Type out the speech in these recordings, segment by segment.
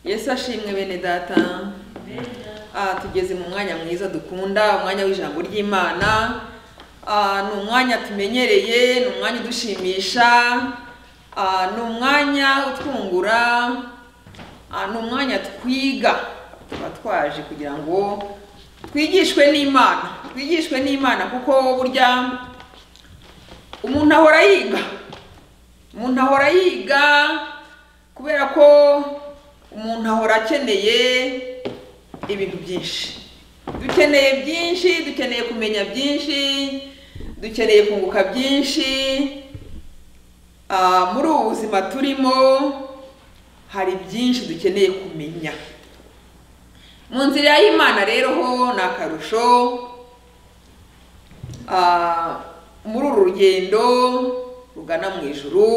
yesu ashimwe bene data Ah, tugeze mu mwanya mwiza dukunda umwanya w'ijambo ry'imana Ah, ni umwanya tumenyereye ni umwanya udushimisha Ah, ni umwanya utwungura Ah, ni umwanya twiga tuba twaje kugira ngo twigishwe n'imana twigishwe n'imana kuko burya umuntu ahora yiga umuntu ahora yiga kubera ko umuntu ahora akeneye ibintu byinshi dukeneye byinshi dukeneye kumenya byinshi dukeneye kunguka byinshi Ah, muri ubu buzima turimo hari byinshi dukeneye kumenya mu nzira y'imana rero ho ni akarusho Ah, muri uru rugendo rugana mu ijuru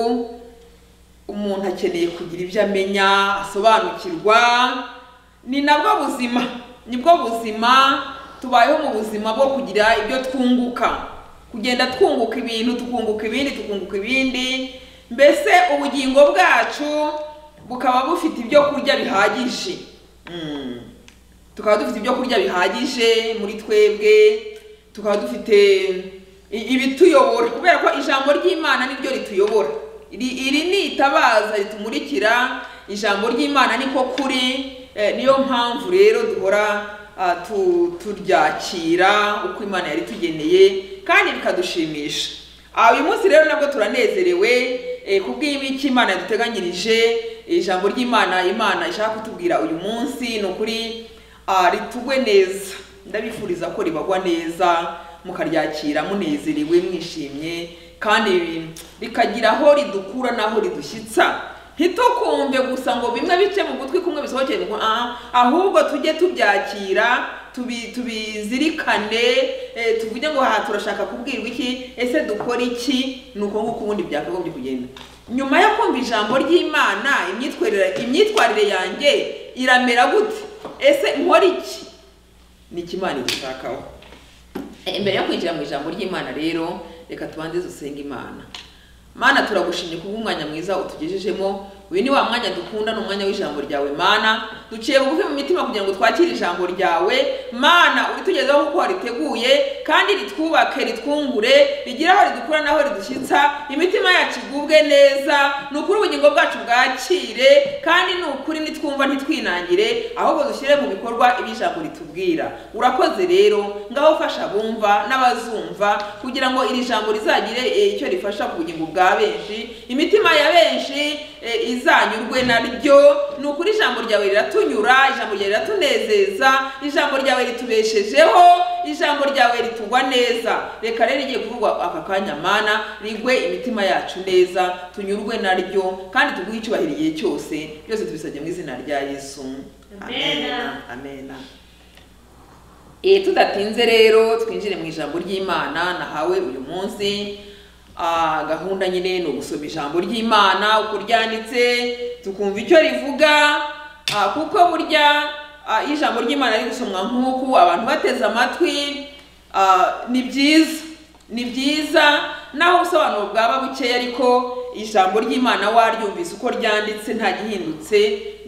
umuntu akeneye kugira ibyo amenya asobanukirwa ni nabwo buzima nibwo buzima tubayeho mu buzima bwo kugira ibyo twunguka kugenda twunguka ibintu tukunguka ibindi tukunguka ibindi mbese ubugingo bwacu bukaba bufite ibyo kurya bihagije Mm. tukaba dufite ibyo kurya bihagije muri twebwe tukaba dufite i- ibituyobora kubera ko ijambo ry'imana niryo rituyobora Iri- iri ni itabaza ritumurikira ijambo ry'imana niko kuri Eh, niyo mpamvu rero duhora ah, tu- turyakira uko imana yaritugeneye kandi bikadushimisha Ah, uyu munsi rero nabwo turanezerewe eh, kubw'ibiki imana yaduteganyirije ijambo ry'imana imana ishaka kutubwira uyu munsi ni ukuri ah, ritugwe neza ndabifuriza ko ribagwa neza mukaryakira munezerewe mwishimye kandi rikagira aho ridukura n'aho ridushyitsa ntitukumve gusa ngo bimwe bice mu gutwi kumwe bisohokere mu gutwi, ah, ahubwo tujye tubyakira tubi- tubizirikane eh, tuvuge ngo aha turashaka kubwirwa iki ese dukora iki ni uko nguko ubundi byakagombye kugenda nyuma yo kumva ijambo ry'imana imyitwarire imyitwarire yanjye iramera gute ese nkora iki ni iki imana igishakaho Eh, imbere yo kwinjira mu ijambo ry'imana rero reka tubanze dusenga imana mana turagushimye kubw'umwanya mwiza utugejejemo uyu ni wa mwanya dukunda ni umwanya w'ijambo ryawe mana duciye bugufi mu mitima kugira ngo twakire ijambo ryawe mana uritugezeho kuko wariteguye kandi ritwubake ritwungure rigire aho ridukura n'aho ridushyitsa imitima yacu igubwe neza ni ukuri ubugingo bwacu bwakire kandi ni ukuri nitwumva ntitwinangire ahubwo dushyire mu bikorwa ibyo ijambo ritubwira urakoze rero ngaho fasha abumva n'abazumva kugira ngo iri jambo rizagire eh, icyo rifasha ku bugingo bwa benshi imitima ya benshi eh, izanyurwe naryo ni ukuri ijambo ryawe riratunyura ijambo ryawe riratunezeza ijambo ryawe ritubeshejeho ijambo ryawe ritugwa neza reka rero igiye kuvugwa aka kanya mana rigwe imitima yacu neza tunyurwe naryo kandi tuguhe icyubahiro igihe cyose byose tubisabye mu izina rya yesu Amena. amena Eh, tudatinze rero twinjire mu ijambo ry'imana nahawe uyu munsi Ah, gahunda nyine ni ugusoma ijambo ry'imana uko ryanditse tukumva icyo rivuga Ah, kuko burya ah, iyo ijambo ry'imana riri gusomwa nk'uku abantu bateze amatwi ah, ni byiza ni byiza naho ubusobanuro bwaba bukeya ariko ijambo ry'imana waryumvise uko ryanditse nta gihindutse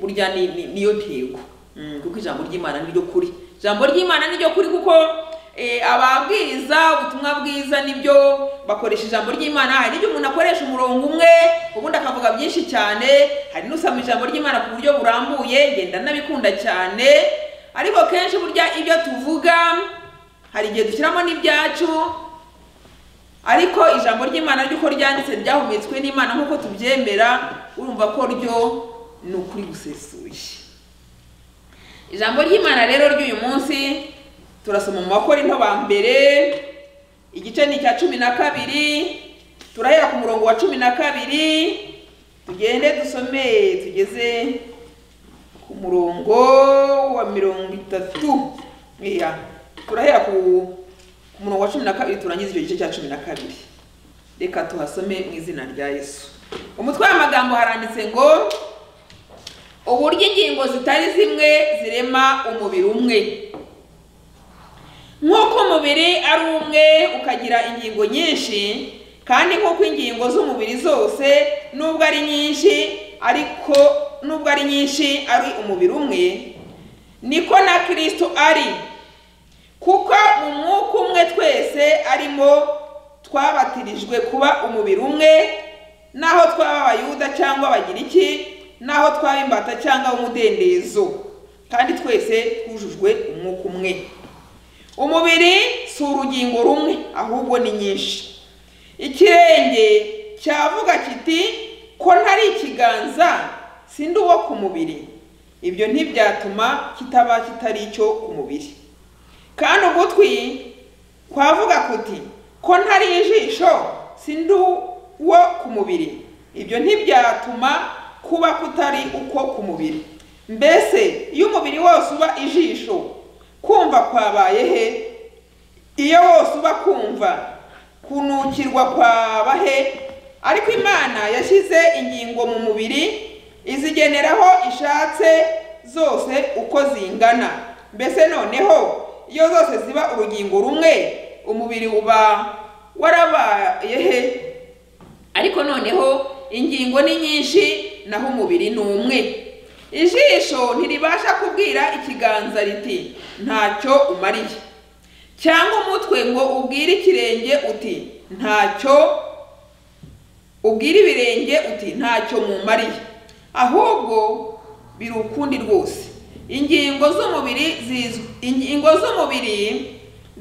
burya ni- ni- niyo ntego Mm, kuko ijambo ry'imana niryo kuri ijambo ry'imana niryo kuri kuko eh, ababwiriza ubutumwa bwiza nibyo bakoresha ijambo ry'imana hari igihe umuntu akoresha umurongo umwe ubundi akavuga byinshi cyane hari n'usoma ijambo ry'imana ku buryo burambuye ngenda nabikunda cyane ariko kenshi burya ibyo tuvuga hari igihe dushyiramo n'ibyacu ariko ijambo ry'imana ry'uko ryanditse ryahumetswe n'imana nk'uko tubyemera urumva ko ryo ni ukuri gusesuye ijambo ry'imana rero ry'uyu munsi turasoma mu bakorinto ba mbere igice ni icya cumi na kabiri turahera ku murongo wa cumi na kabiri tugende dusome tugeze ku murongo wa mirongo itatu iya turahera ku ku murongo wa cumi na kabiri turangiza icyo gice cya cumi na kabiri reka tuhasome mu izina rya yesu umutwe w'amagambo haranditse ngo uburyo ingingo zitari zimwe zirema umubiri umwe nk'uko umubiri ari umwe ukagira ingingo nyinshi kandi nk'uko ingingo z'umubiri zose nubwo ari nyinshi ariko nubwo ari nyinshi ari umubiri umwe niko na kirisito ari kuko mu mwuka umwe twese arimo twabatirijwe kuba umubiri umwe naho twaba abayuda cyangwa abagiriki naho twaba imbata cyangwa umudendezo kandi twese twujujwe umwuka umwe umubiri si urugingo rumwe ahubwo ni nyinshi ikirenge cyavuga kiti ko ntari ikiganza sindi uwo ku mubiri ibyo ntibyatuma kitaba kitari icyo ku mubiri kandi ugutwi kwavuga kuti ko ntari ijisho sindi uwo ku mubiri ibyo ntibyatuma kuba kutari uko ku mubiri mbese iyo umubiri wose uba ijisho kumva kwabaye he iyo wose uba kumva kunukirwa kwaba he ariko imana yashyize ingingo mu mubiri izigeneraho ishatse zose uko zingana mbese noneho iyo zose ziba urugingo rumwe umubiri uba warabaye he ariko noneho ingingo ni nyinshi naho umubiri ni umwe ijisho ntiribasha kubwira ikiganza riti ntacyo umariye cyangwa umutwe ngo ubwire ikirenge uti ntacyo ubwire ibirenge uti ntacyo mumariye ahubwo biri ukundi rwose ingingo z'umubiri zizwi ingingo z'umubiri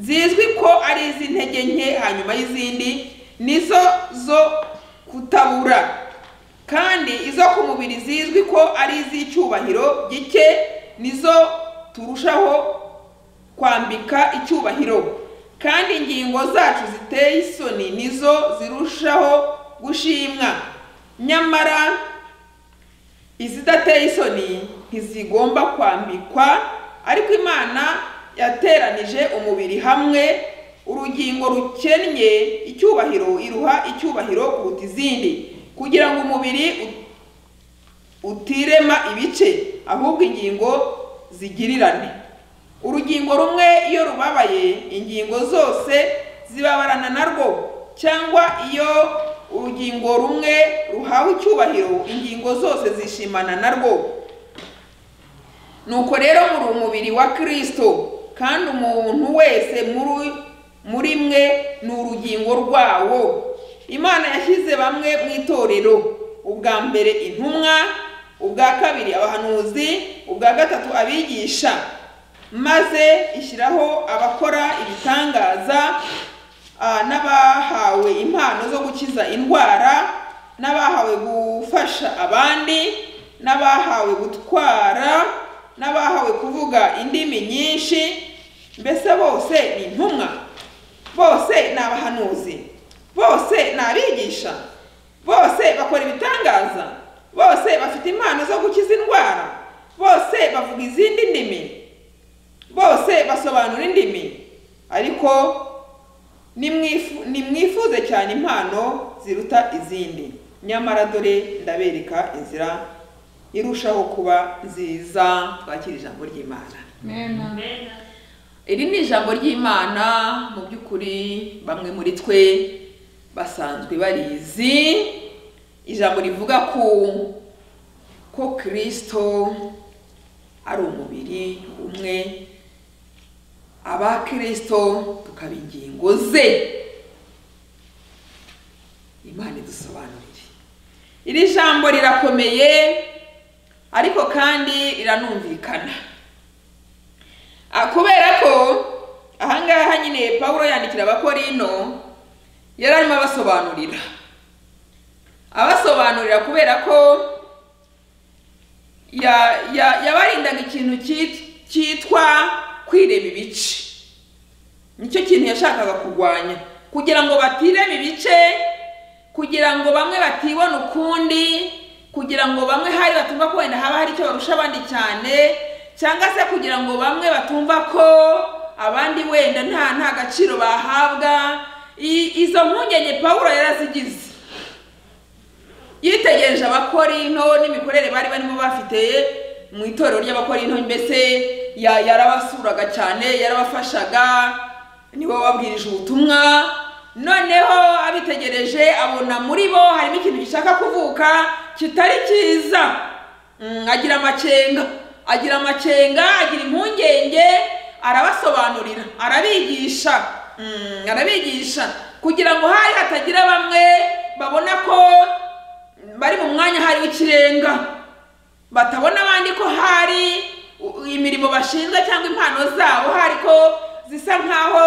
zizwi ko ari iz'intege nke hanyuma y'izindi nizo zo kutabura kandi izo ku mubiri zizwi ko ari iz'icyubahiro gike nizo turushaho kwambika icyubahiro kandi ingingo zacu ziteye isoni nizo zirushaho gushimwa nyamara izidateye isoni ntizigomba kwambikwa ariko imana yateranije umubiri hamwe urugingo rukennye icyubahiro iruha icyubahiro kuruta izindi kugira ngo umubiri utirema ibice ahubwo ingingo zigirirane urugingo rumwe iyo rubabaye ingingo zose zibabarana narwo cyangwa iyo urugingo rumwe ruhawe icyubahiro ingingo zose zishimana narwo nuko rero muri umubiri wa kirisito kandi umuntu wese muri mwe ni urugingo rwawo imana yashyize bamwe mu itorero ubwa mbere intumwa ubwa kabiri abahanuzi ubwa gatatu abigisha maze ishyiraho abakora ibitangaza n'abahawe impano zo gukiza indwara n'abahawe gufasha abandi n'abahawe gutwara n'abahawe kuvuga indimi nyinshi mbese bose ni intumwa bose ni abahanuzi bose ni abigisha bose bakora ibitangaza bose bafite impano zo gukiza indwara bose bavuga izindi ndimi bose basobanura indimi ariko nimwifuze cyane impano ziruta izindi nyamara dore ndabereka inzira irushaho kuba nziza twakira ijambo ry'imana iri ni ijambo ry'imana mu by'ukuri bamwe muri twe basanzwe barizi ijambo rivuga ku ko kirisito ari umubiri umwe abakirisito tukaba ingingo ze imana idusobanurire iri jambo rirakomeye ariko kandi riranumvikana kubera ko ahangaha nyine paul yandikira abakorino yari arimo abasobanurira abasobanurira kubera ko yabarindaga ikintu cyitwa kwireba ibice nicyo kintu yashakaga kurwanya kugira ngo batirema ibice kugira ngo bamwe batibona ukundi kugira ngo bamwe hari batumva ko wenda haba hari icyo barusha abandi cyane cyangwa se kugira ngo bamwe batumva ko abandi wenda nta nta gaciro bahabwa izo mpungenge paul yarazigize yitegereje abakorino n'imikorere bari barimo bafite mu itorero ry'abakorino mbese yarabasuraga cyane yarabafashaga nibo babwirije ubutumwa noneho abitegereje abona muri bo harimo ikintu gishaka kuvuka kitari cyiza Mm, agira amakenga agira amakenga agira impungenge arabasobanurira arabigisha Mm, arabigisha kugira ngo hari hatagira bamwe babona ko bari mu mwanya hari w'ikirenga batabona abandi ko hari u- imirimo bashinzwe cyangwa impano zabo hari ko zisa nkaho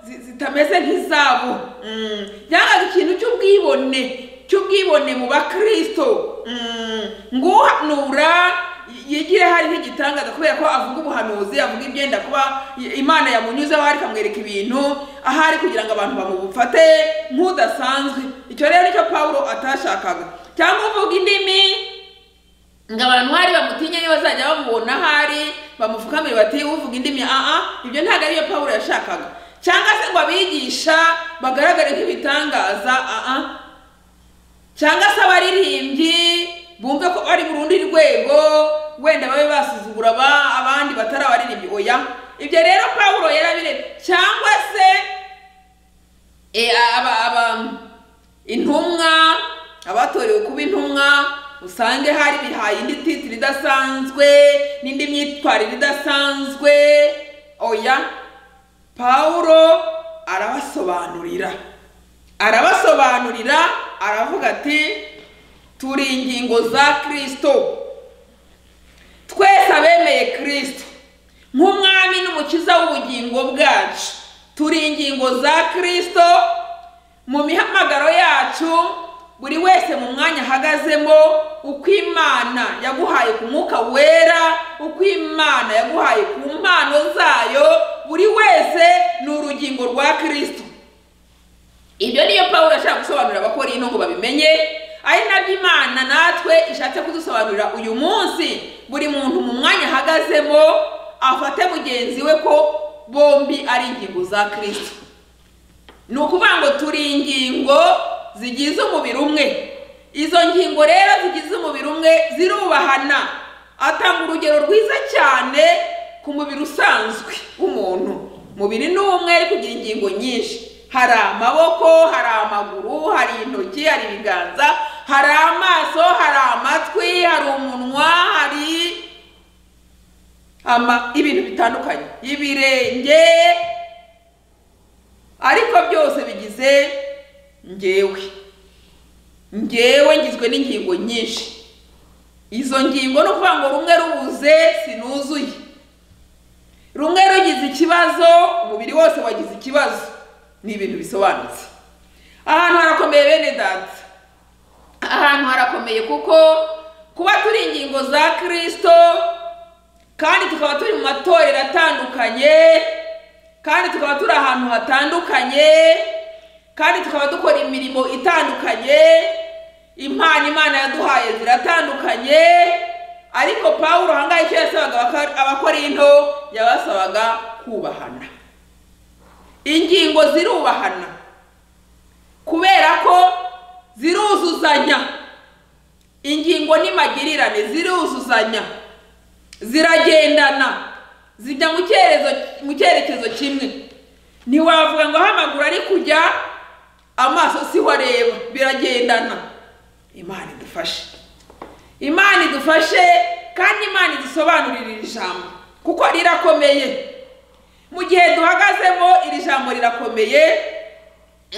zi- zitameze nk'izabo Mm, byabaga ikintu cy'ubwibone cy'ubwibone mu bakristo Mm, nguhanura yigire hari nk'igitangaza kubera ko avuga ubuhanuzi avuga ibyenda kuba imana yamunyuzeho hari ikamwereka ibintu ahari kugira ngo abantu bamufate nk'udasanzwe icyo rero nicyo pawulo atashakaga cyangwa uvuga indimi ngo abantu hari bamutinye niba bazajya bamubona ahari bamupfukamire bati uvuga indimi aa ibyo ntabwo ariyo pawulo yashakaga cyangwa se ngo abigisha bagaragare nk'ibitangaza aa cyangwa se abaririmbyi bumve ko bari mu rundi rwego wenda babe basuzugura aba- abandi batari abaririmbyi oya ibyo rero pawulo yarabire cyangwa se Eh, aba aba intumwa abatorewe kuba intumwa usange hari bihaye indi titiri idasanzwe n'indi myitwarire idasanzwe oya pawulo arabasobanurira arabasobanurira aravuga ati turi ingingo za kirisito twese abemeye kirisito nk'umwami n'umukiza w'ubugingo bwacu turi ingingo za kirisito mu mihamagaro yacu buri wese mu mwanya ahagazemo uko imana yaguhaye ku mwuka wera uko imana yaguhaye ku mpano zayo buri wese ni urugingo rwa kirisito ibyo niyo pawulo yashaka gusobanurira abakorino ngo babimenye ari nabyo imana natwe ishatse kudusobanurira uyu munsi buri muntu mu mwanya ahagazemo afate mugenzi we ko bombi ari ingingo za kirisito ni ukuvuga ngo turi ingingo zigize umubiri umwe izo ngingo rero zigize umubiri umwe zirubahana atanga urugero rwiza cyane ku mubiri usanzwe w'umuntu umubiri ni umwe ariko ugira ingingo nyinshi hari amaboko hari amaguru hari intoki hari ibiganza hari amaso hari amatwi hari umunwa hari ama ibintu bitandukanye ibirenge ariko byose bigize ngewe ngewe ngizwe n'ingingo nyinshi izo ngingo ni ukuvuga ngo rumwe rubuze sinuzuye rumwe rugize ikibazo umubiri wose wagize ikibazo ni ibintu bisobanutse ahantu harakomeye bene data ahantu harakomeye kuko kuba turi ingingo za kirisito kandi tukaba turi mu matorero atandukanye kandi tukaba turi ahantu hatandukanye kandi tukaba dukora imirimo itandukanye impano imana yaduhaye ziratandukanye ariko pawulo ahangaha icyo yasabaga abakor- abakorinto yabasabaga kubahana ingingo zirubahana kubera ko ziruzuzanya ingingo n'imagirirane ziruzuzanya ziragendana zijya mu cyerezo mu cyerekezo kimwe ntiwavuga ngo aho amaguru ari kujya amaso siho areba biragendana imana idufashe imana idufashe kandi imana idusobanurire iri jambo kuko rirakomeye mu gihe duhagazemo iri jambo rirakomeye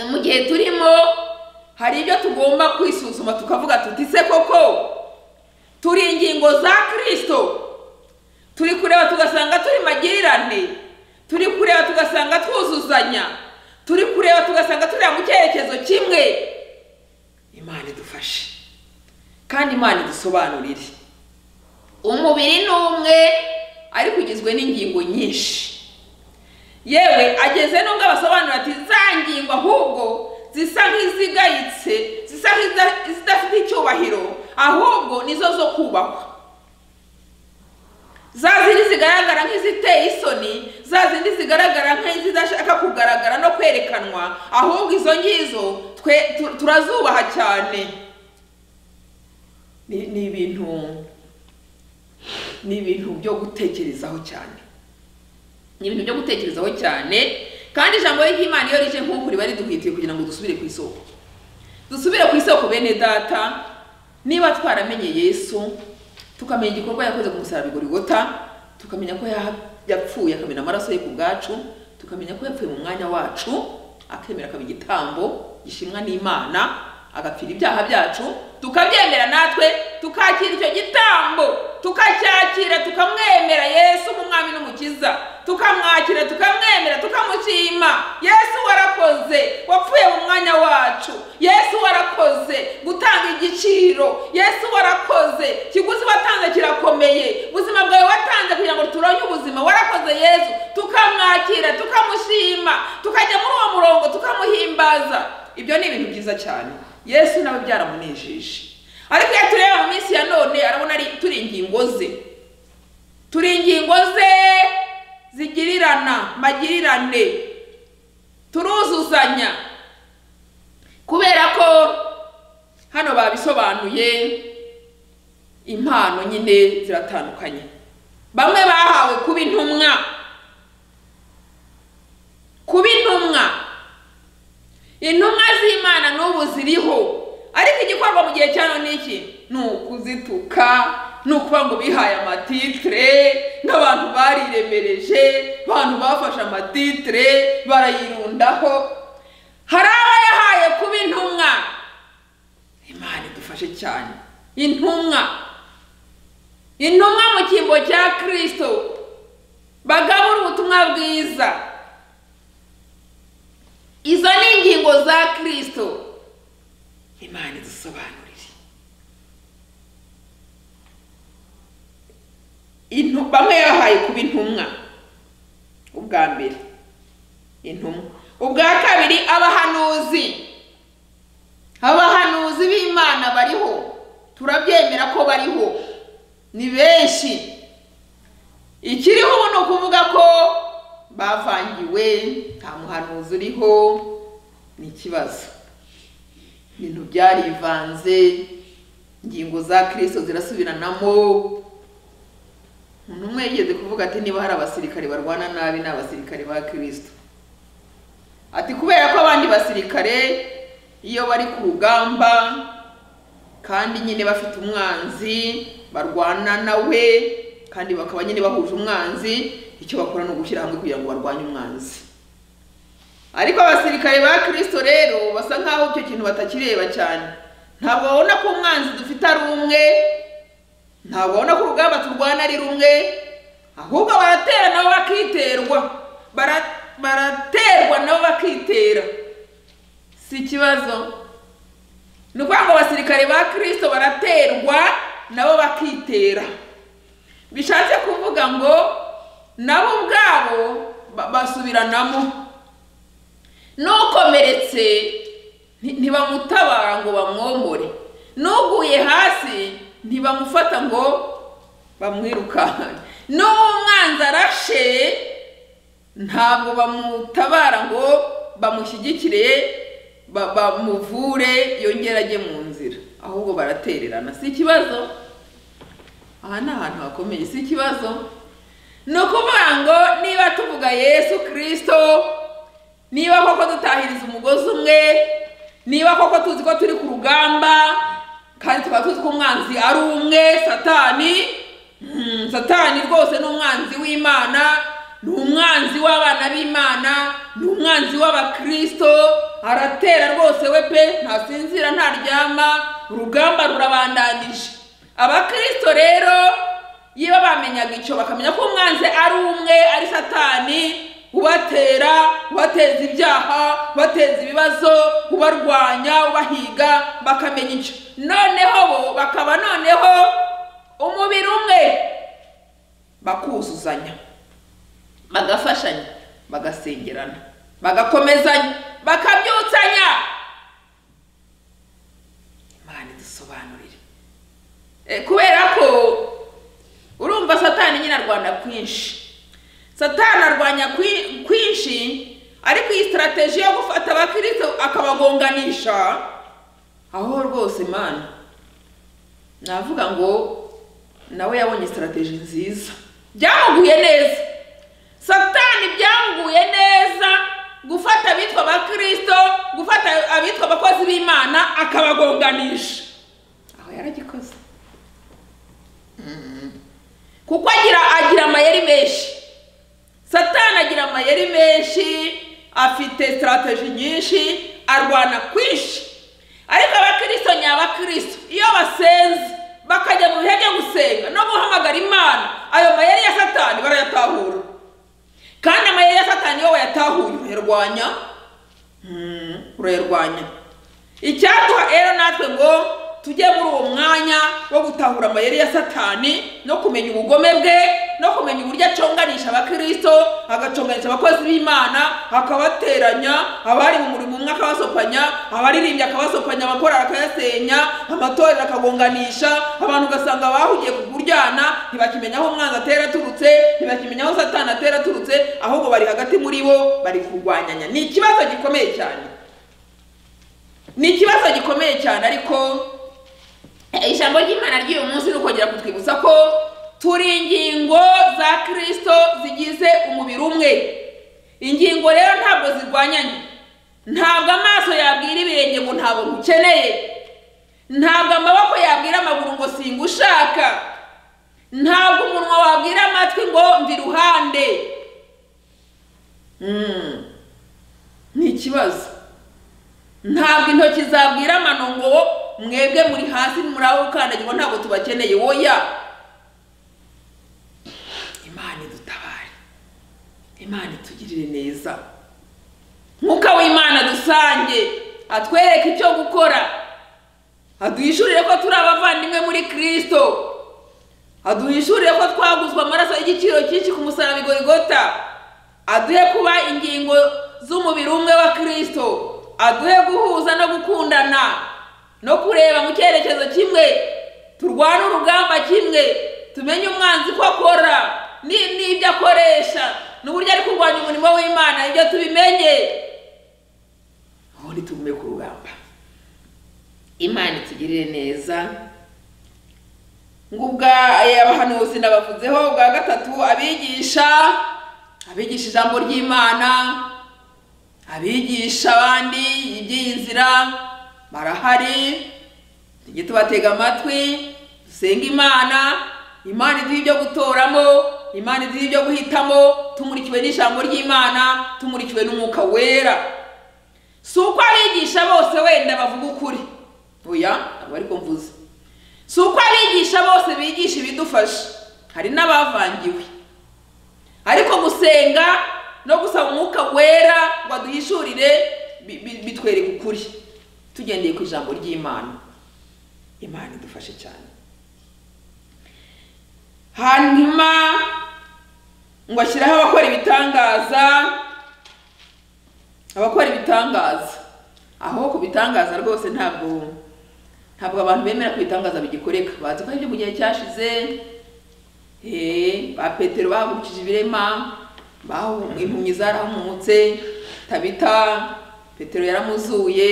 mu gihe turimo hari ibyo tugomba kwisuzuma tukavuga tuti se koko turi ingingo za kirisito turi kureba tugasanga turi magirirane turi kureba tugasanga twuzuzanya turi kureba tugasanga tureba mu cyerekezo kimwe imana idufashe kandi imana idusobanurire umubiri ni umwe ariko ugizwe n'ingingo nyinshi yewe ageze nubwo abasobanura ati za ngingo ahubwo zisa nk'izigayitse zisa nk'iza- izidafite icyubahiro ahubwo nizo zo kubahwa za zindi zigaragara nk'iziteye isoni za zindi zigaragara nk'izidashaka kugaragara no kwerekanwa ahubwo izo ngizo twe tu- turazubaha cyane ni ni ibintu ni ibintu byo gutekerezaho cyane ni ibintu byo gutekerezaho cyane kandi ijambo ry'imana iyo rije nk'uku riba riduhitiye kugira ngo dusubire ku isoko dusubire ku isoko bene data niba twaramenye yesu tukamenya igikorwa yakoze ku musaraba igorigota tukamenya ko yaha- yapfuye akamena amaraso ye ku bwacu tukamenya ko yapfuye mu mwanya wacu akemera akaba igitambo gishimwa n'imana agapfira ibyaha byacu tukabyemera natwe tukakira icyo gitambo tukacyakira tukamwemera yesu nk'umwami n'umukiza tukamwakira tukamwemera tukamushima yesu warakoze wapfuye mu mwanya wacu yesu warakoze gutanga igiciro yesu warakoze kiguzi watanze kirakomeye ubuzima bwawe watanze kugira ngo turonke ubuzima warakoze yesu tukamwakira tukamushima tukajya muri uwo murongo tukamuhimbaza ibyo ni ibintu byiza cyane yesu nawe byaramunejeje ariko iyo tureba mu minsi ya none arabona ari turi ingingo ze turi ingingo ze zigirirana magirirane turuzuzanya kubera ko hano babisobanuye impano nyine ziratandukanye bamwe bahawe kuba intumwa kuba intumwa intumwa z'imana n'ubu ziriho ariko igikorwa mu gihe cya none iki ni ukuzituka ni ukuvuga ngo bihaye amatitire nk'abantu bariremereje abantu bafashe amatitire barayirundaho hari abayahaye kuba intumwa imana idufashe cyane intumwa intumwa mu cyimbo cya kirisito bagabura ubutumwa bwiza izo ni ingingo za kirisito imana idusobanurire Intu- bamwe yahaye kuba intumwa ubwa mbere intumwa ubwa kabiri abahanuzi abahanuzi b'imana bariho turabyemera ko bariho ni benshi ikiriho ubu ni ukuvuga ko bavangiwe nta muhanuzi uriho ni ikibazo ibintu byarivanze ingingo za kirisito zirasubiranamo umuntu umwe yigeze kuvuga ati niba hari abasirikare barwana nabi ni abasirikare ba kirisito ati kubera ko abandi basirikare iyo bari ku rugamba kandi nyine bafite umwanzi barwana nawe kandi bakaba nyine bahuje umwanzi icyo bakora ni ugushyira hamwe kugira ngo barwanye umwanzi ariko abasirikare ba kirisito rero basa nk'aho icyo kintu batakireba cyane ntabwo babona ko umwanzi dufite ari umwe ntabwo babona ko urugamba turwana ari rumwe ahubwo baratera nabo bakiterwa Bara- baraterwa nabo bakitera si ikibazo ni ukuvuga ngo abasirikare ba kirisito baraterwa nabo bakitera bishatse kuvuga ngo nabo ubwabo ba- basubiranamo n'ukomeretse nti- ntibamutabara ngo bamwomore n'uguye hasi ntibamufata ngo bamwirukankane n'umwanzi arashe ntabwo bamutabara ngo bamushyigikire ba- bamuvure yongere ajye mu nzira ahubwo baratererana si ikibazo aha ni ahantu hakomeye si ikibazo ni ukuvuga ngo niba tuvuga yesu kirisito niba koko dutahiriza umugozi umwe niba koko tuzi ko turi ku rugamba kandi tukaba tuzi ko umwanzi ari umwe satani mm, satani rwose ni umwanzi w'imana ni umwanzi w'abana b'imana ni umwanzi w'abakirisito aratera rwose we pe ntasinzira ntaryama urugamba rurabandanije abakristo rero iyo bamenyaga icyo bakamenya ko umwanzi ari umwe ari satani ubatera ubateza ibyaha ubateza ibibazo ubarwanya ubahiga bakamenya icyo noneho bo bakaba noneho umubiri umwe bakuzuzanya bagafashanya bagasengerana bagakomezanya bakabyutsanya imana idusobanurire Eh, kubera ko urumva satani nyine arwana kwinshi satani arwanya kwi- kwinshi ariko iyi sitarateji yo gufata abakirisitu akabagonganisha aho rwose mana navuga ngo nawe yabonye sitarateji nziza byamuguye neza satani byanguye neza gufata abitwa abakirisito gufata abitwa abakozi b'imana akabagonganisha aho yaragikoze Mm. kuko agira agira amayeri menshi satani agira amayeri menshi afite sitarateji nyinshi arwana kwinshi ariko abakristo ni abakristo iyo basenze bakajya mu bihe byo gusenga no guhamagara imana ayo mayeri ya satani barayatahura kandi amayeri ya satani iyo wayatahuye urayarwanya Hmm, urayarwanya icyaduha rero natwe ngo tujye muri uwo mwanya wo gutahura amayeri ya satani no kumenya ubugome bwe no kumenya uburyo aconganisha abakirisito agaconganisha abakozi b'imana akabateranya abari mu murimo umwe akabasopanya abaririmbyi akabasopanya abakorera akayasenya amatorero akagonganisha abantu ugasanga bahugiye ku kuryana ntibakimenya aho umwanzi atera aturutse ntibakimenya aho satani atera aturutse ahubwo bari hagati muri bo bari kurwanyanya ni ikibazo gikomeye cyane ni ikibazo gikomeye cyane ariko eh, ijambo ry'imana ry'uyu munsi ni ukongera kutwibutsa ko turi ingingo za kirisito zigize umubiri umwe ingingo rero ntabwo zirwanyanye ntabwo amaso yabwira ibirenge ngo ntabwo nkukeneye ntabwo amaboko yabwira amaguru ngo singushaka ntabwo umunwa wabwira amatwi ngo mva iruhande Mm. ni ikibazo ntabwo intoki zabwira amano ngo mwebwe muri hasi muri aho ukandagira ngo ntabwo tubakeneye woya imana idutabare imana itugirire neza mwuka w'imana dusange atwereke icyo gukora aduhishurire ko turi abavandimwe muri kirisito aduhishurire ko twaguzwe amaraso y'igiciro cyinshi ku musaraba igorigota aduhe kuba ingingo z'umubiri umwe wa kirisito aduhe guhuza no gukundana no kureba mu cyerekezo kimwe turwane urugamba kimwe tumenye umwanzi ko akora ni- n'ibyo akoresha n'uburyo ari kurwanya umurimo w'imana ibyo tubimenye ubundi tugume ku rugamba imana itugirire neza ngo ubwa eh, abahanuzi nabavuzeho ubwa gatatu abigisha abigisha ijambo ry'imana abigisha abandi iby'iyi nzira barahari tujye tubatega amatwi dusenga imana imana iduha ibyo gutoramo imana iduha ibyo guhitamo tumurikiwe n'ijambo ry'imana tumurikiwe n'umwuka wera si uko abigisha bose wenda bavuga ukuri oya ntabwo ariko mvuze si uko abigisha bose bigisha ibidufasha hari n'abavangiwe ariko gusenga no gusaba umwuka wera ngo aduhishurire bi- bi- bitwereka ukuri tugendeye ku ijambo ry'imana imana idufashe cyane hanyuma ngo ashyiraho abakora ibitangaza abakora ibitangaza aho ku bitangaza rwose ntabwo ntabwo abantu bemera ko ibitangaza bigikoreka bazi ko ari ibyo mu gihe cyashize Eh, ba petero bahubukije ibirema bahu- impumyi zarahumutse tabita petero yaramuzuye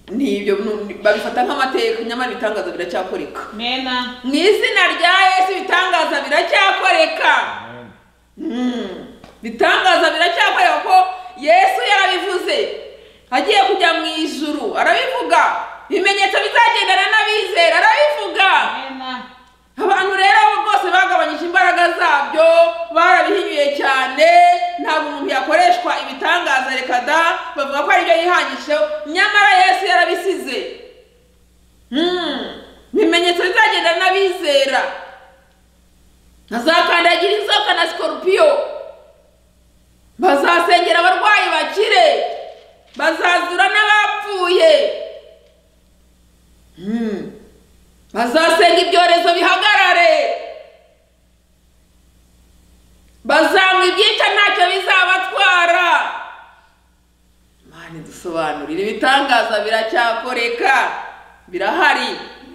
nibyo nu- babifata nk'amateka nyamara ibitangaza biracyakoreka mena mu izina rya yesu ibitangaza biracyakoreka Mm. ibitangaza biracyakoreka ko yesu yarabivuze agiye kujya mu ijuru arabivuga ibimenyetso bizagendana n'abizera arabivuga mena abantu rero abo bose bagabanyije imbaraga zabyo barabihinyuye cyane ntabwo umuntu yakoreshwa ibitangaza reka da bavuga ko aribyo yihangisheho nyamara yesu yarabisize Hmm, ibimenyetso bizagenda n'abizera ntazakandagira inzoka na sikorupiyo bazasengera abarwayi bakire bazazura n'abapfuye Hmm. bazasenga ibyorezo bihagarare bazanywa ibyica ntacyo bizabatwara mani dusobanurire ibitangaza biracyakoreka birahari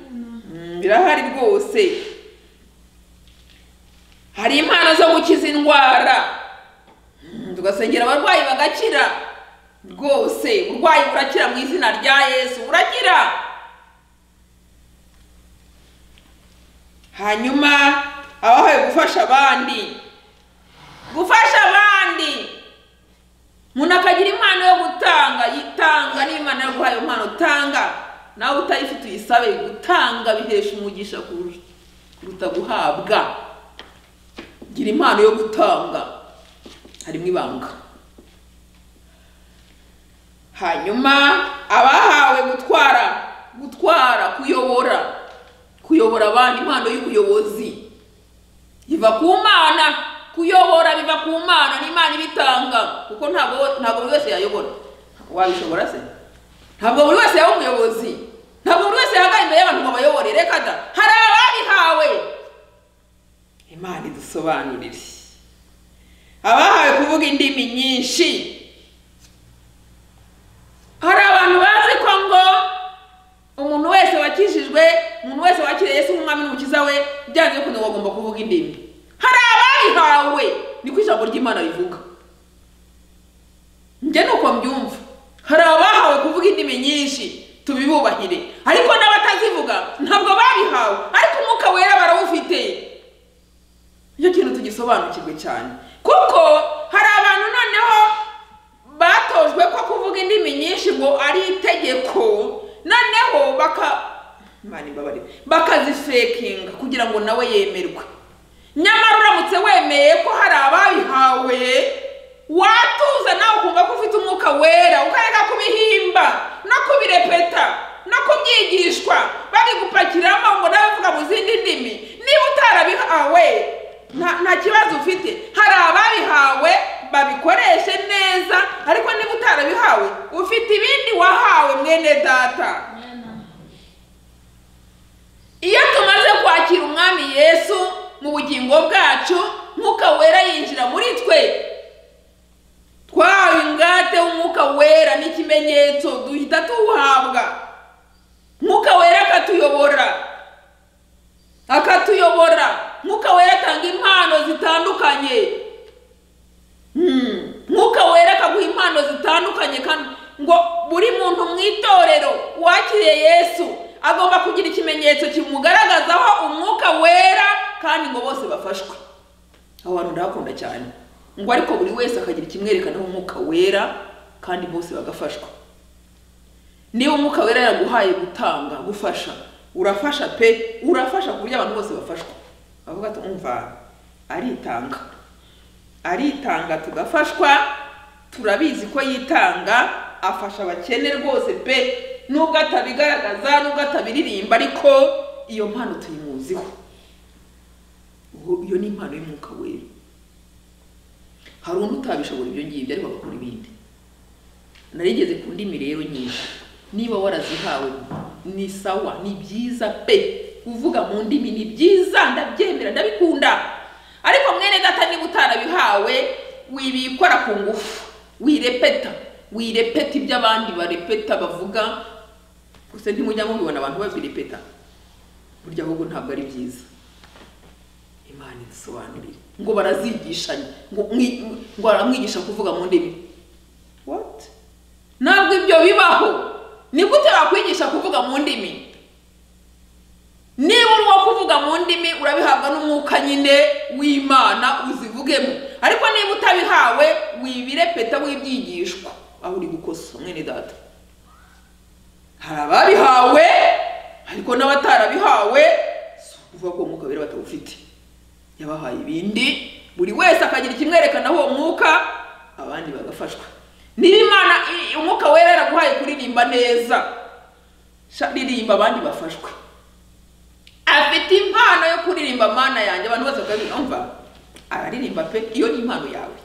Mm, birahari rwose hari impano zo gukiza indwara Mm, tugasengera abarwayi bagakira rwose uburwayi burakira mu izina rya yesu burakira hanyuma abahawe gufasha abandi gufasha abandi umuntu akagira impano yo gutanga yitanga n'imana yo guhaye impano utanga nawe utayifite uyisabe gutanga bihesha umugisha kurusha- kuruta guhabwa gira impano yo gutanga harimo ibanga hanyuma abahawe gutwara gutwara kuyobora kuyobora abandi impano y'ubuyobozi iva ku mana kuyobora biva ku mana n'imana ibitanga kuko ntabwo ntabwo buri wese yayobora wabishobora se ntabwo buri wese yaba umuyobozi ntabwo buri wese yahagarara imbere y'abantu ngo abayobore reka da hari ababihawe imana idusobanurire abahawe kuvuga indimi nyinshi hari abantu bazi ko ngo umuntu wese wakijijwe umuntu wese wakiriye Yesu nk'umwami n'umukiza we byanze bikunze ngo agomba kuvuga indimi hari abayihawe niko ijambo ry'imana rivuga njye ni uko mbyumva hari abahawe kuvuga indimi nyinshi tubibubahire ariko n'abatazivuga ntabwo babihawe ariko umwuka wera barawufite icyo kintu tugisobanukirwe cyane kuko hari abantu noneho batojwe ko kuvuga indimi nyinshi ngo ari itegeko noneho baka Imana imbabarire bakazifekinga kugira ngo nawe yemerwe nyamara uramutse wemeye ko hari ababihawe watuza nawe ukumva ko ufite umwuka wera ukareka kubihimba no kubirepeta no kubyigishwa babigupakiramo ngo nawe uvuga mu zindi ndimi niba utarabihawe nta nta kibazo ufite hari ababihawe babikoreshe neza ariko niba utarabihawe ufite ibindi wahawe mwene data iyo tumaze kwakira umwami yesu mu bugingo bwacu mwuka wera yinjira muri twe twahawe ingate w'umwuka wera n'ikimenyetso duhita tuwuhabwa mwuka wera akatuyobora akatuyobora mwuka wera atanga impano zitandukanye Hmm. mwuka wera akaguha impano zitandukanye kandi ngo buri muntu mu itorero wakiriye yesu agomba kugira ikimenyetso kimugaragazaho umwuka wera kandi ngo bose bafashwe abo bantu ndabakunda cyane ngo ariko buri wese akagira ikimwerekanaho umwuka wera kandi bose bagafashwa niba umwuka wera yaguhaye gutanga gufasha urafasha pe urafasha ku buryo abantu bose bafashwa bavuga ati umva aritanga aritanga tugafashwa turabizi ko yitanga afasha abakene rwose pe nubwo atabigaragaza nubwo atabiririmba ariko iyo mpano tuyimuziho Ubu- iyo ni impano y'umwuka wera hari undi utabishobora ibyo ngibyo ariko agakora ibindi narigeze ku ndimi rero nyinshi niba warazihawe ni sawa ni byiza pe kuvuga mu ndimi ni byiza ndabyemera ndabikunda ariko mwene data niba utarabihawe wibikora ku ngufu wirepeta wirepeta ibyo abandi barepeta bavuga gusa ntimujya mubibona abantu babirepeta burya ahubwo ntabwo ari byiza imana idusobanurire ngo barazigishanya ngo mwi- ngo baramwigisha kuvuga mu ndimi what ntabwo ibyo bibaho ni gute bakwigisha kuvuga mu ndimi niba urimo kuvuga mu ndimi urabihabwa n'umwuka nyine w'imana uzivugemo ariko niba utabihawe wibirepeta wibyigishwa aho uri gukosa mwene data hari ababihawe ariko n'abatarabihawe si ukuvuga ko umwuka wera batawufite yabahaye ibindi buri wese akagira ikimwerekanaho uwo mwuka abandi bagafashwa niba imana i- umwuka wera yaraguhaye kuririmba neza sha ririmba abandi bafashwe afite impano yo kuririmba mana yanjye abantu bose bakabiyumva araririmba pe iyo ni impano yawe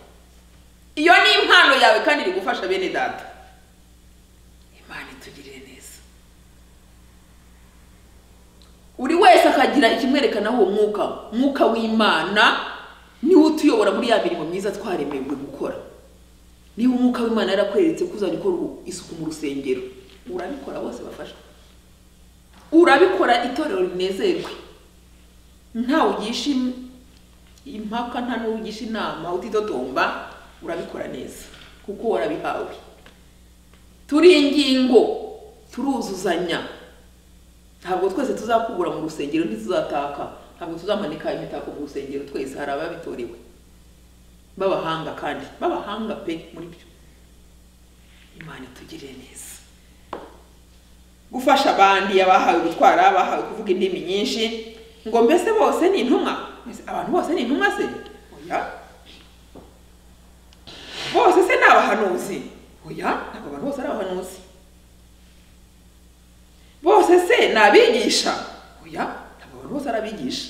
iyo ni impano yawe kandi iri gufasha bene data imana itugirire neza buri wese akagira ikimwerekanaho uwo mwuka mwuka w'imana niwo utuyobora muri ya mirimo myiza twaremejwe gukora niba umwuka w'imana yarakweretse ko uzajya ukora isuku mu rusengero urabikora bose bafashwe urabikora itorero rinezerwe ntawe ugisha im- impaka nta n'uwo ugisha inama utitotomba urabikora neza kuko warabihawe turi ingingo turuzuzanya ntabwo twese tuzakubura mu rusengero ntituzataka ntabwo tuzamanika imitako mu rusengero twese hari ababitorewe b'abahanga kandi b'abahanga pe muri byo imana itugirire neza gufasha abandi abahawe gutwara abahawe kuvuga indimi nyinshi ngo mbese bose ni intumwa Mbese abantu bose ni intumwa se oya bose se ni abahanuzi oya ntabwo abantu bose ari abahanuzi bose se ni abigisha oya ntabwo abantu bose ari abigisha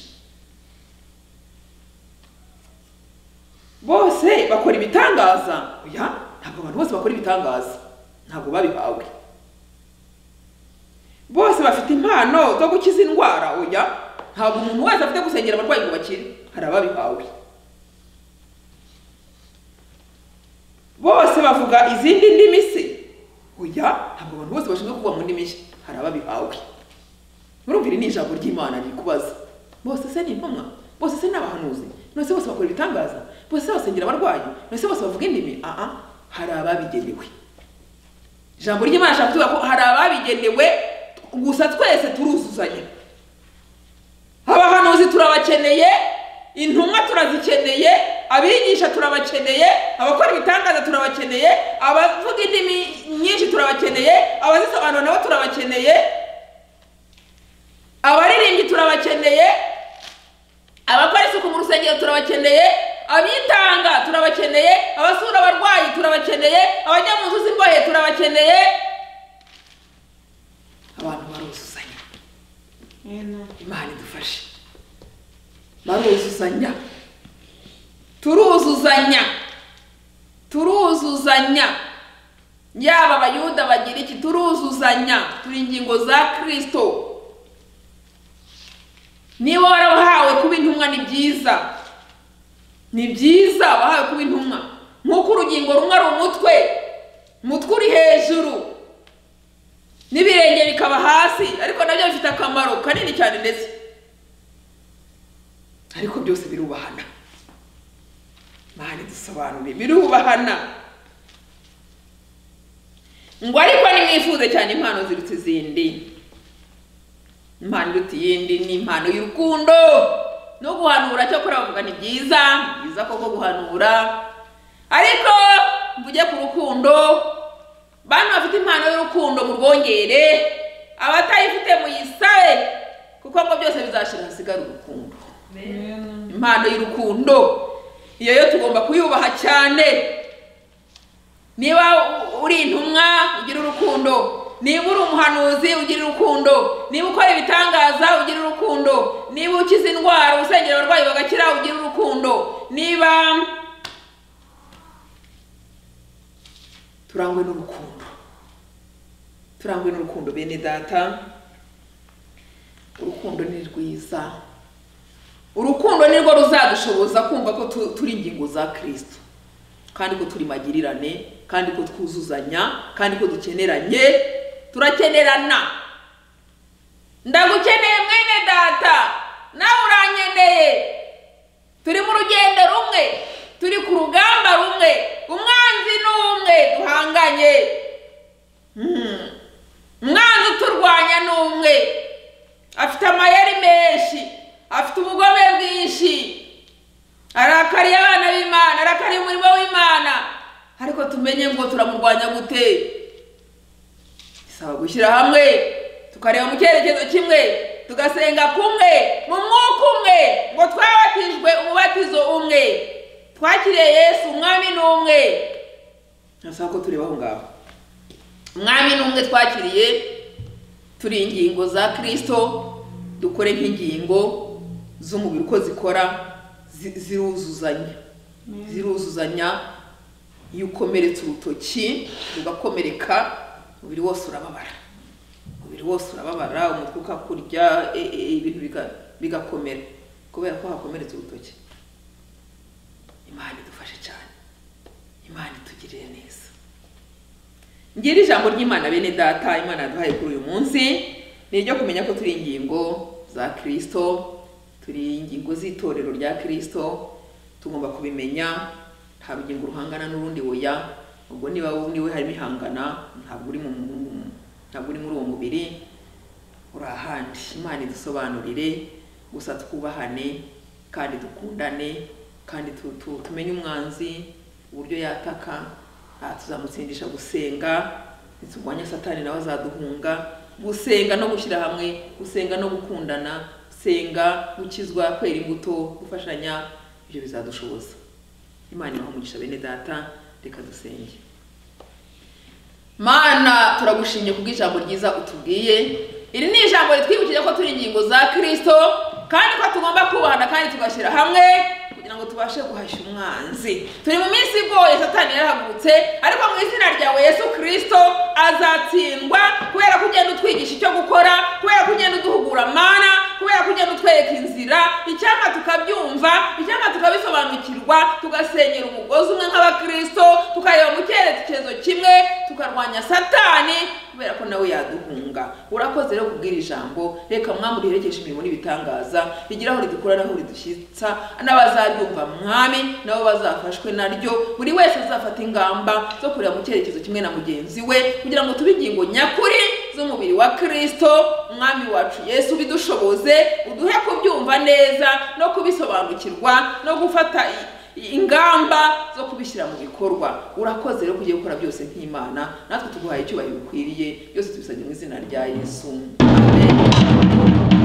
bose bakora ibitangaza oya ntabwo abantu bose bakora ibitangaza ntabwo babihawe bose bafite impano zo gukiza indwara oya ntabwo umuntu wese afite gusengera abarwayi ngo bakire hari ababihawe bose bavuga izindi ndimi se oya ntabwo abantu bose bashinzwe kuvuga mu ndimi nshya hari ababihawe murumvire ni ijambo ry'imana rikubaza bose se ni intumwa bose se ni abahanuzi nose bose bakora ibitangaza bose basengera abarwayi nose bose bavuga indimi aha hari ababigenewe ijambo ry'imana ashaka kuvuga ko hari ababigenewe gusa twese turuzuzanya abahanuzi turabakeneye intumwa turazikeneye abigisha turabakeneye abakora ibitangaza turabakeneye abavuga indimi nyinshi turabakeneye abazisobanura nabo turabakeneye abaririmbyi turabakeneye abakora isuku mu rusengero turabakeneye abitanga turabakeneye abasura abarwayi turabakeneye abajya mu nzu z'imbohe turabakeneye abantu baruzuzanya imana idufashe baruzuzanya turuzuzanya turuzuzanya yaba abayuda bagira iki turuzuzanya turi ingingo za kirisito niba warahawe kuba intumwa ni byiza ni byiza wahawe kuba intumwa nk'uko urugingo rumwe ari umutwe umutwe uri hejuru n'ibirenge bikaba hasi ariko nabyo bifite akamaro kanini cyane ndetse ariko byose birubahana mpande dusobanure birubahana ngo ariko nimwifuze cyane impano ziruta izindi impano iruta iyindi ni impano y'urukundo no guhanura cyakora bavuga ni byiza ni byiza koko guhanura ariko mvuge ku rukundo bantu bafite impano y'urukundo mu rwongere abatayifite muyisabe kuko ngo byose bizashira hasigara urukundo impano y'urukundo iyo yo tugomba kuyubaha cyane niba uri intumwa ugira urukundo niba uri umuhanuzi ugira urukundo niba ukora ibitangaza ugira urukundo niba ukiza indwara usengera abarwayi bagakira ugira urukundo niba turangwe n'urukundo turangwe n'urukundo bene data urukundo ni rwiza urukundo ni rwo ruzadushoboza kumva ko tu- turi ingingo za kirisito kandi ko turi magirirane kandi ko twuzuzanya kandi ko dukeneranye turakenerana ndagukeneye mwene data nawe urankeneye turi mu rugendo rumwe turi ku rugamba rumwe umwanzi ni umwe duhanganye Mm. umwanzi uturwanya ni umwe afite amayeri menshi afite ubugome bwinshi arakariye abana b'imana arakariye umurimo w'imana ariko tumenye ngo turamurwanya gute bisaba gushyira hamwe tukareba mu cyerekezo kimwe tugasenga kumwe mu mwuka umwe ngo twabatijwe umubatizo umwe twakiriye yesu umwami ni umwe nasaba ko tureba aho ngaho umwami ni umwe twakiriye turi ingingo za kirisito dukore nk'ingingo z'umubiri uko zikora zi- ziruzuzanya ziruzuzanya iyo ukomeretse urutoki rugakomereka umubiri wose urababara umubiri wose urababara umutwe ukakurya e- e- ibintu biga- bigakomera kubera ko hakomeretse urutoki imana idufashe cyane imana itugirire neza ngira ijambo ry'imana bene data imana yaduhaye kuri uyu munsi ni iryo kumenya ko turi ingingo za kirisito turi ingingo z'itorero rya kirisito tugomba kubimenya nta rugingo ruhangana n'urundi oya ubwo niba wowe niwe harimo ihangana ntabwo uri mu mu- ntabwo uri muri uwo mubiri uri ahandi imana idusobanurire gusa twubahane kandi dukundane kandi tu- tu- tumenye umwanzi uburyo yataka aha tuzamutsindisha gusenga ntiturwanye satani nawe azaduhunga gusenga no gushyira hamwe gusenga no gukundana gusenga gukizwa kwera imbuto gufashanya ibyo bizadushoboza imana ibaha umugisha bene data reka dusenge mana turagushimye kubw'ijambo ryiza utubwiye iri ni ijambo ritwibukije ko turi ingingo za kirisito kandi ko tugomba kubahana kandi tugashyira hamwe kugira ngo tubashe guhashya umwanzi turi mu minsi igoye satani yarahagurutse ariko mu izina ryawe yesu kirisito azatsindwa kubera ko ugenda utwigisha icyo gukora kubera ko ugenda uduhugura mana kubera ko ugenda utwereka inzira icyampa tukabyumva icyampa tukabisobanukirwa tugasenyera umugozi umwe nk'abakirisito tukareba mu cyerekezo kimwe tukarwanya satani kubera ko nawe yaduhunga urakoze rero kubwira ijambo reka mwami uriherekeje imirimo n'ibitangaza rigira aho ridukura n'aho ridushyitsa n'abazaryumva mwami nabo bazafashwe naryo buri wese azafata ingamba zo kureba mu cyerekezo kimwe na mugenzi we kugira ngo tube ingingo nyakuri z'umubiri wa kirisito mwami wacu yesu bidushoboze uduhe kubyumva neza no kubisobanukirwa no gufata i- ingamba zo kubishyira mu bikorwa urakoze rero kugiye gukora byose nk'imana natwe tuguhaye icyubahiro ukwiriye byose tubisabye mu izina rya yesu Amen.